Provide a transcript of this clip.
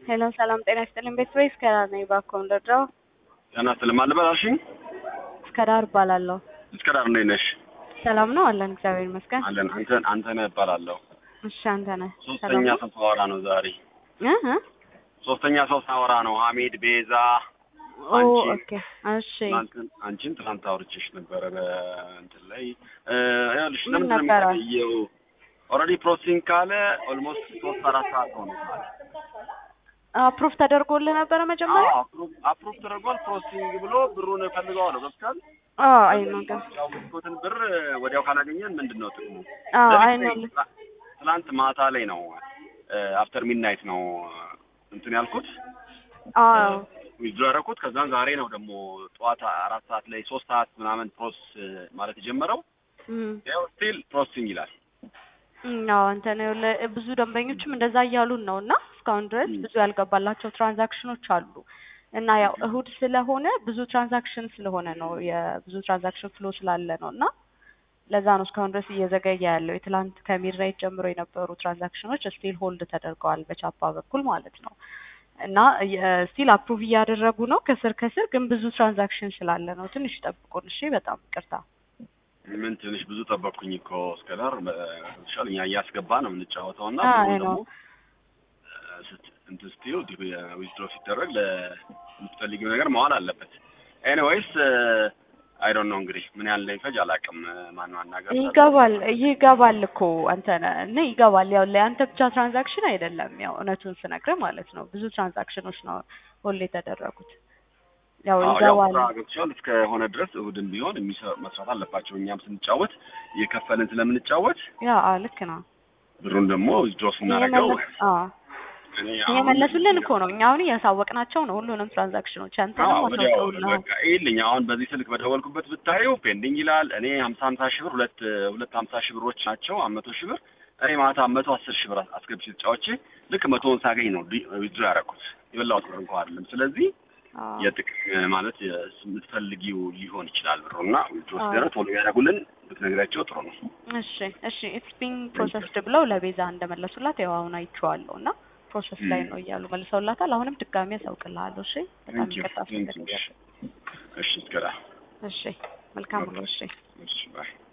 ሄሎ ሰላም ጤና ይስጥልኝ። ቤት ወይ እስከ ዳር ነኝ። እባክዎ እንደው ጤና ይስጥልኝ። ማን ልበል አልሽኝ? እስከ ዳር እባላለሁ። እስከ ዳር እንዴት ነሽ? ሰላም ነው አለን፣ እግዚአብሔር ይመስገን። አለን። አንተን አንተነህ እባላለሁ። እሺ አንተ ነህ? ሶስተኛ ሰው ሳወራ ነው ዛሬ። እ እ ሶስተኛ ሰው ሳወራ ነው። ሀሚድ ቤዛ ኦ አንቺ ኦኬ እሺ ትናንትን አንቺን ትናንት አውርቼሽ ነበረ በእንትን ላይ እ ይኸውልሽ ምን ለምንድን ነው ነበረ? የሚታየው? ኦልሬዲ ፕሮሰሲንግ ካለ ኦልሞስት ሶስት አራት ሰዓት ሆኖታል። አፕሩቭ ተደርጎልህ ነበረ መጀመሪያ? አፕሩቭ ተደርጓል። ፕሮሰሲንግ ብሎ ብሩን ፈልገዋለሁ ገብቷል። አዎ አይ ነው ግን ያወቅኩትን ብር ወዲያው ካላገኘን ምንድን ነው ጥቅሙ? አዎ ለሊት አይ ላይ ነው ትላ- ትላንት ማታ ላይ ነው አፍተር ሚድናይት ነው እንትን ያልኩት አዎ ዊዝድሮ ያደረኩት። ከዛን ዛሬ ነው ደግሞ ጠዋት አራት ሰዓት ላይ ሶስት ሰዓት ምናምን ፕሮስ ማለት የጀመረው እም ያው ስቲል ፕሮሰሲንግ ይላል። አዎ አንተ ነው ለ- ብዙ ደንበኞችም እንደዛ እያሉን ነው እና እስካሁን ድረስ ም። ብዙ ያልገባላቸው ትራንዛክሽኖች አሉ እና ያው እሁድ ስለሆነ ብዙ ትራንዛክሽን ስለሆነ ነው የብዙ ትራንዛክሽን ፍሎ ስላለ ነው እና ለዛ ነው እስካሁን ድረስ እየዘገየ ያለው። የትላንት ከሚድናይት ጀምሮ የነበሩ ትራንዛክሽኖች ስቲል ሆልድ ተደርገዋል በቻፓ በኩል ማለት ነው እና ስቲል አፕሩቭ እያደረጉ ነው ከስር ከስር ግን ብዙ ትራንዛክሽን ስላለ ነው። ትንሽ ይጠብቁን እሺ። በጣም ይቅርታ። ምን ትንሽ ብዙ ጠበቅኩኝ እኮ እስከ ዳር ሻል እኛ እያስገባ ነው የምንጫወተው እና አዎ፣ ብሩ አይ ደግሞ ነው። እ፣ ስት- እንትን ስትይው ዊዝድሮ ሲደረግ ለምትፈልጊው ነገር መዋል አለበት። ኤኒዌይስ አይ ዶንት ኖ እንግዲህ ምን ያህል እንደሚፈጅ አላውቅም። ማን ማናገር ይገባል ይገባል እኮ አንተ ነህ እና ይገባል። ያው ለአንተ ብቻ ትራንዛክሽን አይደለም፣ ያው እውነቱን ስነግርህ ማለት ነው ብዙ ትራንዛክሽኖች ነው ሁሌ የተደረጉት። ያው አዎ ያው ይገባል። ስራ ገብቷል እስከሆነ ድረስ እሁድም ቢሆን የሚሰ- መስራት አለባቸው። እኛም ስንጫወት እየከፈልን ስለምንጫወት ያ አዎ ልክ ነው። ብሩን ደግሞ ዊዝድሮ ስናደርገው እየመለስ አዎ እኔ አሁን እየመለሱልን እኮ ነው። እኛ አሁን እያሳወቅናቸው ነው ሁሉንም ትራንዛክሽኖች አንተንም አዎ ወዲያው አሳውቀውልሃል። በቃ ይልኝ አሁን በዚህ ስልክ በደወልኩበት ብታየው ፔንዲንግ ይላል። እኔ ሀምሳ ሀምሳ ሺህ ብር ሁለት ሁለት ሀምሳ ሺህ ብሮች ናቸው መቶ ሺህ ብር እኔ ማታ መቶ አስር ሺህ ብር አስገብቼ ተጫውቼ ልክ መቶውን ሳገኝ ነው ዊዝድሮ ያደረኩት የበላሁት ብር እንኳን አይደለም። ስለዚህ አዎ የጥቅም ማለት የስ- የምትፈልጊው ሊሆን ይችላል ብሩ እና ዊዝድሮ አዎ። ሲደረግ ቶሎ ያደረጉልን ብትነግሪያቸው ጥሩ ነው። እሺ እሺ ኢትስ ቢንግ ፕሮሰስድ ብለው ለቤዛ እንደመለሱላት ያው አሁን አይቼዋለሁ እና ፕሮሰስ ላይ ም። ነው እያሉ መልሰውላታል። አሁንም ድጋሚ ያሳውቅልሃለሁ። እሺ በጣም Thank you. ይቅርታ Thank you. ስለተደረገ። እሺ እስከ ዳ እሺ መልካም ነው። እሺ እሺ ባይ